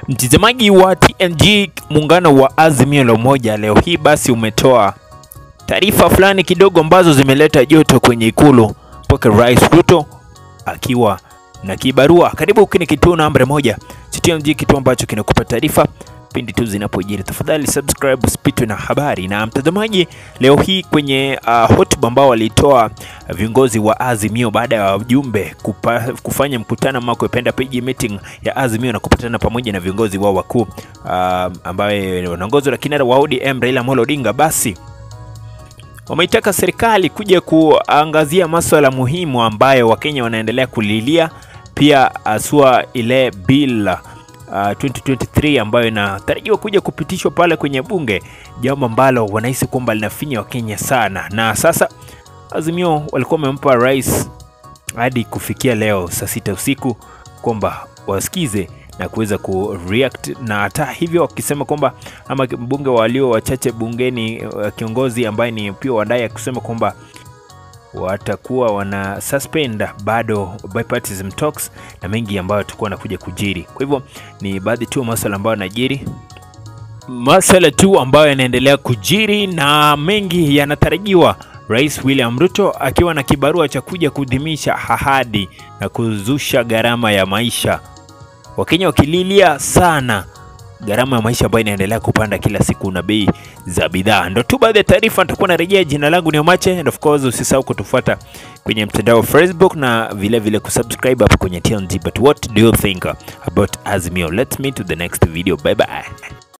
Mtazamaji wa TNG, muungano wa Azimio la Umoja leo hii basi umetoa taarifa fulani kidogo ambazo zimeleta joto kwenye ikulu mpaka Rais Ruto akiwa na kibarua. Karibu kwenye kituo namba moja cha TNG, kituo ambacho kinakupa taarifa pindi tu zinapojiri. Tafadhali subscribe usipitwe na habari. Na mtazamaji, leo hii kwenye uh, hotuba ambao walitoa viongozi wa Azimio baada ya wajumbe kupa, kufanya mkutano ama kupenda page meeting ya Azimio na kupatana pamoja na viongozi wao wakuu uh, ambaye wanaongozwa na kinara wa ODM Raila Amolo Odinga, basi wameitaka serikali kuja kuangazia masuala muhimu ambayo Wakenya wanaendelea kulilia, pia asua ile bill Uh, 2023 ambayo inatarajiwa kuja kupitishwa pale kwenye bunge, jambo ambalo wanahisi kwamba linafinya Wakenya sana. Na sasa Azimio walikuwa wamempa rais hadi kufikia leo saa sita usiku kwamba wasikize na kuweza kureact, na hata hivyo wakisema kwamba ama mbunge walio wachache bungeni, uh, kiongozi ambaye ni pia wadai kusema kwamba watakuwa wana suspend bado bipartisan talks na mengi ambayo tutakuwa wanakuja kujiri. Kwa hivyo ni baadhi tu masuala ambayo yanajiri, masuala tu ambayo yanaendelea kujiri na mengi yanatarajiwa. Rais William Ruto akiwa na kibarua cha kuja kudhimisha ahadi na kuzusha gharama ya maisha, Wakenya wakililia sana gharama ya maisha ambayo inaendelea kupanda kila siku na bei za bidhaa. Ndo tu baadhi ya taarifa, nitakuwa narejea. Jina langu ni Omache, and of course usisahau kutufuata kwenye mtandao wa Facebook na vile vile kusubscribe hapo kwenye TNG. But what do you think about Azimio? Let's meet to the next video. Bye bye.